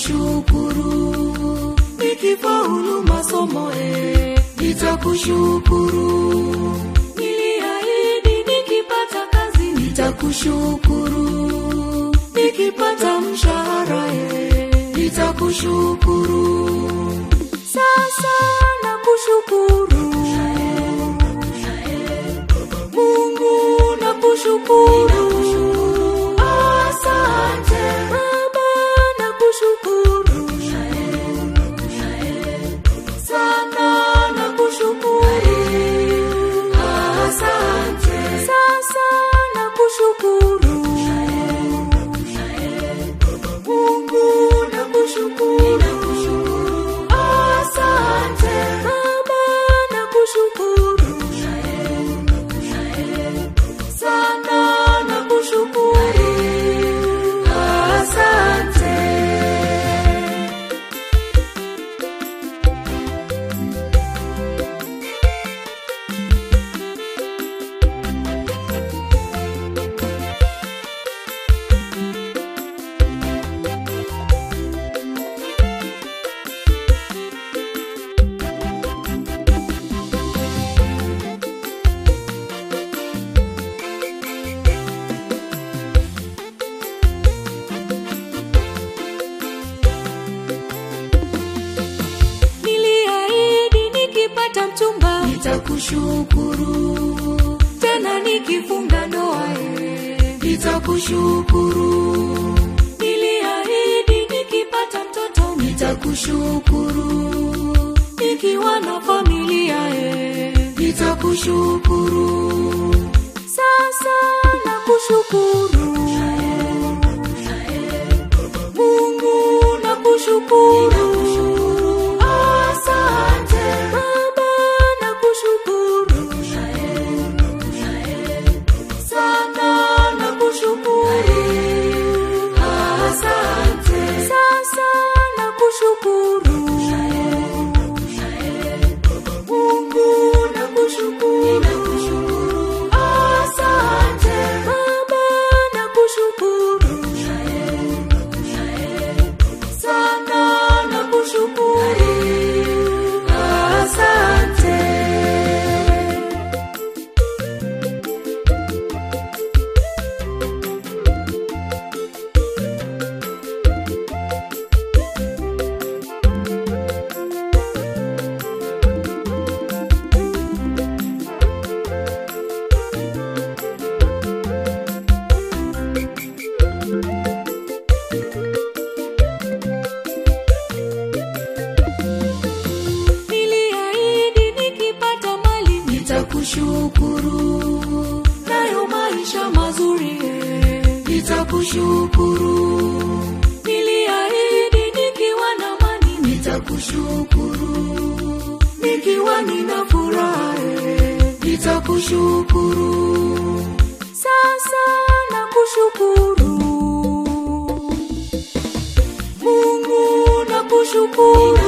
nitakushukuru nikifaulu masomo eh, nitakushukuru niliahidi nikipata kazi nitakushukuru nikipata mshahara eh, nitakushukuru sasa nakushukuru Mungu nakushukuru asante Baba nakushukuru sana nakushukuru asante sasa nakushukuru Mungu nakushukuru asante Baba nakushukuru sana nakushukuru asante niliahidi nikipata mchumba nitakushukuru tena nikifunga ndoa eh, nitakushukuru niliahidi nikipata mtoto nitakushukuru nikiwa na familia eh, nitakushukuru sasa nakushukuru Mungu nakushukuru asante Baba nakushukuru sana nakushukuru asante sasa nakushukuru Mungu nakushukuru asante Baba nakushukuru sana nakushukuru asante niliahidi nikipata mali nitakushukuru nayo maisha mazuri eh, nitakushukuru niliahidi nikiwa na mani nitakushukuru nikiwa nina furaha eh, nitakushukuru sasa nakushukuru Mungu nakushukuru